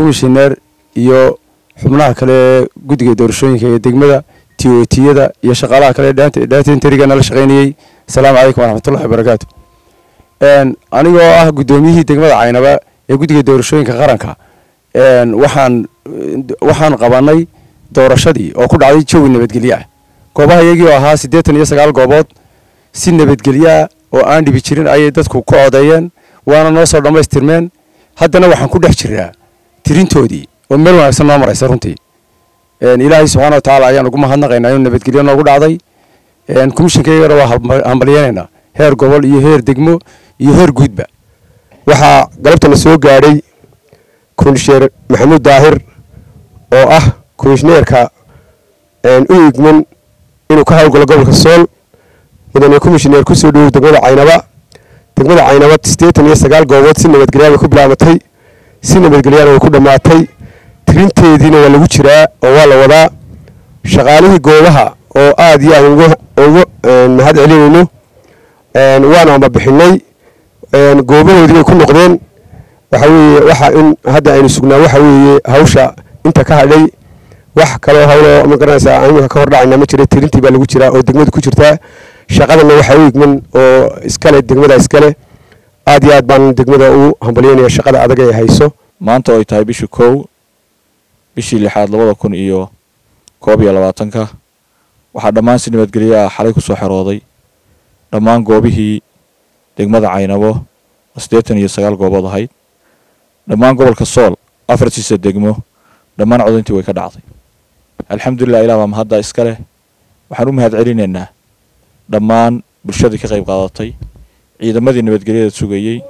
komishineer iyo xubnaha kale ee guddiga doorashooyinka ee degmada tiyotiyada iyo shaqaalaha kale dhata interiga nala shaqaynayey asalaamu calaykum waraxmatullahi wabarakaatu anigoo ah guddoomiyihii degmada caynaba ee guddiga doorashooyinka qaranka waxaan waxaan qabanay doorashadii oo ku dhacday jawi nabadgelyo ah goobaha iyagii oo ahaa siddeetan iyo sagaal goobood si nabadgelyoah oo aan dhibi jirin ayay dadku ku codeeyeen waana noo soo dhammaystirmeen haddana waxaan ku dhex jiraa tirintoodii oo meel wanaagsan noo maraysa runtii ilaahay subxaana wa tacaala ayaan ugu mahadnaqaynaa inuu nabadgelyo noogu dhacday komishinkaygana waa hambalyeynaynaa heer gobol iyo heer degmo iyo heer guudba waxaa galabtana soo gaadhay komishineer maxamuud daahir oo ah komishineerka u igman inuu ka howlgalo gobolka sool mudane komishineer kusoo dhowow degmada caynaba degmada caynaba siddeetan iyo sagaal goobood si nabadgelyaa bay ku bilaabatay si nabadgelyaana way ku dhammaatay tirinteediina waa lagu jiraa oo waa la wadaa shaqaalihii goobaha oo aad iyo aad ugu mahad celinayno waana ambabixinay goobahoodii bay ku noqdeen waxa weeye waxa in hadda aynu sugnaa waxa weeye hawsha inta ka hadhay wax kaloo hawloo ma garanaysaa iminka ka hordhacayna ma jira tirintii baa lagu jiraa oo degmada ku jirtaa shaqadana waxaa u igman oo iskale degmada iskale aad iyo aad baan degmada ugu hambalyeynaya shaqada adag ay hayso maanta oo ay tahay bishii kow bishii lixaad labada kun iyo koob iyo labaatanka waxaa dhammaan si nabadgelyo ah xalay ku soo xerooday dhammaan goobihii degmada caynabo oo siddeetan iyo sagaal goobood ahayd dhammaan gobolka sool afartiisa degmo dhammaan codayntii way ka dhacday alxamdulilah ilah baa mahadda iska leh waxaan u mahad celinaynaa dhammaan bulshadii ka qayb qaadatay ciidamadii nabadgelyada sugayey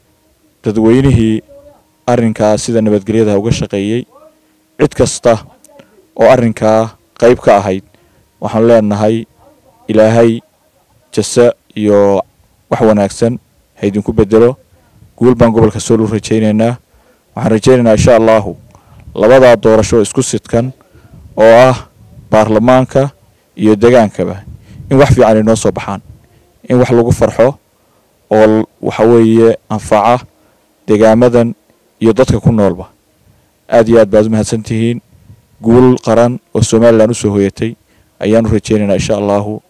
dadweynihii arrinkaa sida nabadgelyada uga shaqeeyey cid kasta oo arrinkaa qayb ka ahayd waxaan leenahay ilaahay jase iyo wax wanaagsan ha idinku bedelo guul baan gobolka sool u rajaynaynaa waxaan rajaynaynaa insha allahu labadaa doorasho isku sidkan oo ah baarlamaanka iyo degaankaba in wax fiican inoo soo baxaan in wax lagu farxo oo waxa weeye anfaca degaamadan iyo dadka ku noolba aad iyo aad baad u mahadsan tihiin guul qaran oo somalilan u soo hoyatay ayaanu rajaynaynaa insha allahu